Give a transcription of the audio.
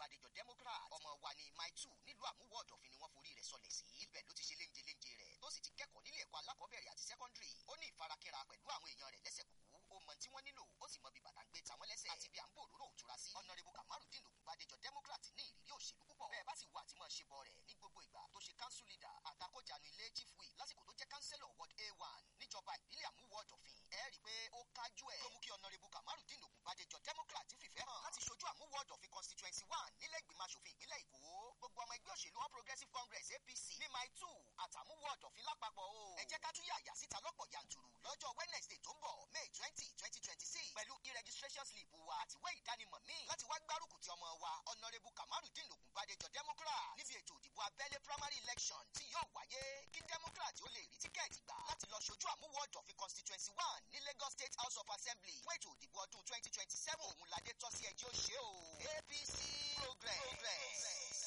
bàdéjọ democrat ọmọ wa ní mile two nílùú àmúwò ọ̀dọ̀fin ni wọ́n forí rẹ̀ sọlẹ̀ sí ibẹ̀ ló ti ṣe léńje léńje rẹ̀ tó sì ti kẹ́kọ̀ọ́ nílé ẹ̀kọ́ alákọ̀ọ́bẹ̀rẹ̀ àti sẹ́kọ́ndìrì ó ní ìfarakínra pẹ̀lú àwọn èèyàn rẹ̀ lẹ́sẹ̀ kúkú ó mọ tí wọ́n nílò ó sì mọ bí bàtà ń gbé tàwọn lẹ́sẹ̀ àti bí à ń bò òróró òtura sí ọ̀nàrẹ́bù kamarudin ògùnbàdéjọ democrat ní ìrírí òṣèlú púpọ̀ bẹ́ẹ̀ bá sì wà tí mọ̀ ṣe bọ̀ rẹ̀ ní gbogbo ìgbà tó ṣe council leader àtakójànú ilé chief whip lásìkò tó jẹ́ councillor ward a one níjọba ìbílẹ̀ àmúwò ọ̀dọ̀fin ẹ rí i pé ó kájú ẹ̀ ló mú kí ọ̀nàrẹ́bù kamarudin ògùnbàdéjọ democrat fìfẹ́ hàn láti ṣojú àmúwò ọ̀dọ̀fin constituency one nílẹ̀ ìgbìmọ̀ asòfin ìpínlẹ̀ èkó gbogbo ọmọ ẹgbẹ́ òṣèlú all progressives congress apc ní mile two àtàmúwò ọ̀dọ̀fin lápapọ̀ o ẹ jẹ́ ká tún yàyà síta lọ́pọ̀ yanturu lọ́jọ́ wednesday tó ń bọ̀ may twenty twenty twenty six pẹ̀lú e-registration slip wa àtiwé ìdánimọ̀ míì láti wá gbárùkù ti ọmọ wa ọ̀nàrẹ́bù kamarudin ògùnbàdéjọ democrat níbi ètò ìdìbò abẹ́lé primary election tí yóò wáyé kí democrat ó lè rí tíkẹ́ẹ̀tì gbà láti lọ ṣojú àmúwò ọ̀dọ̀fin constituency one ní lagos state house of assembly fún ètò ìdìbò ọdún twenty twenty seven òun ládé tọ́sí ẹjẹ́ ó ṣe o apc